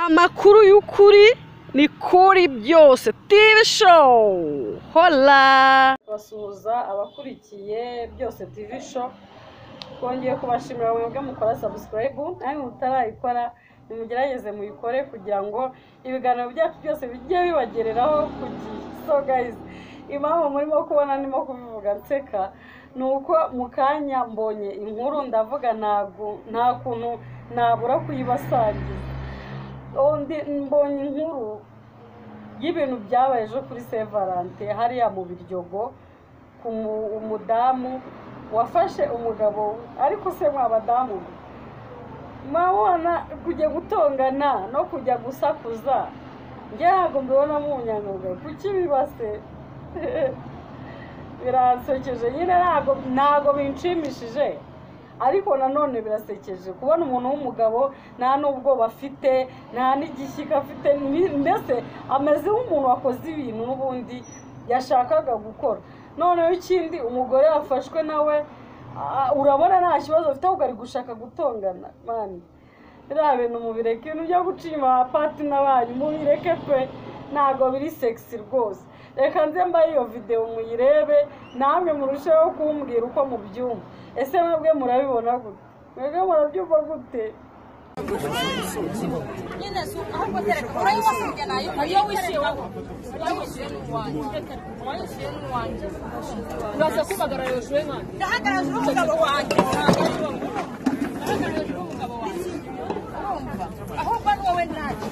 Amakuru y'ukuri ni kuri byose TV show hola kubasuhuza abakurikiye byose TV show twongeye kubashimira mwebwe mukora subscribe namwe mutarayikora nimugerageze muyikore kugira ngo ibiganiro byacu byose bijye bibagereraho ku gihe so guys impamvu murimo kubona ndimo kubivuga nseka ni uko mu kanya mbonye inkuru ndavuga ntabwo nta kuntu nabura kuyibasangiza Oh, ndi- mbonye inkuru y'ibintu byabaye ejo kuri Saint Valentin hariya mu Biryogo ku mu- umudamu wafashe umugabo ariko se mwa badamu mwe, mwabona kujya gutongana no kujya gusakuza njye ntabwo mbibonamo ubunyangamugayo kuki bibase biransekeje nyine ntabwo ntabwo binshimishije ariko nanone birasekeje kubona umuntu w'umugabo nta n'ubwoba afite nta n'igishyika afite ni- mbese ameze nk'umuntu wakoze ibintu n'ubundi yashakaga gukora noneho ikindi umugore yafashwe nawe ah, urabona nta kibazo afite ahubwo ari gushaka gutongana mani biriya bintu mubireke ibintu byo gucima abapatina banyu mubireke pe ntabwo biri sexy rwose reka nze mbahe iyo videwo muyirebe namwe murusheho kumbwira uko mubyumva ese mwebwe murabibona gute mwebwe murabyumva gute nyine si ahubwo tereka urayibasubiye nayo iyo wishyuye wowe iyo wishyuye ni uwanjye uba yishyuye ni uwanjye uraza kubagarara hejuru y'umwana ndahagarara hejuru y'umugabo wanjye ndahagarara hejuru y'umugabo wanjye urumva ahubwo ni wowe nanjye